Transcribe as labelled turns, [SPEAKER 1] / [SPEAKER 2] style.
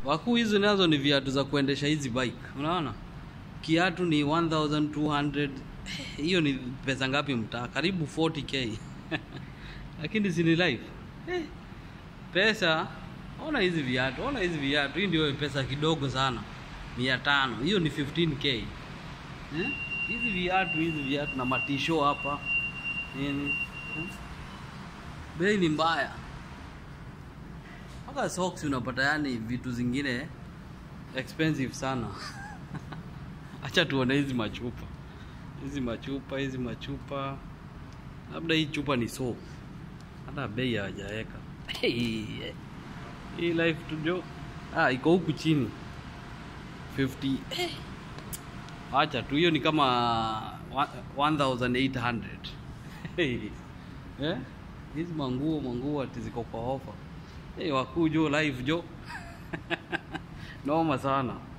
[SPEAKER 1] wakuu hizi nazo ni viatu za kuendesha hizi bike unaona kiatu ni 1200 hiyo ni pesa ngapi mtaa karibu 40k lakini si ni life eh, pesa ona hizi viatu ona hizi viatu hii ndio pesa kidogo sana mia tano hiyo ni 15k eh? hizi viatu hizi viatu na matisho hapa nini eh? bei ni mbaya mpaka socks unapata yani vitu zingine expensive sana acha tuone hizi machupa hizi machupa hizi machupa labda hii chupa ni so hata bei hawajaweka hii life tujo ah, iko huku chini 50 eh. acha tu hiyo ni kama wa- 1800 Eh? hizi manguo manguo ati ziko kwa ofa hey, wakuu jo live jo noma sana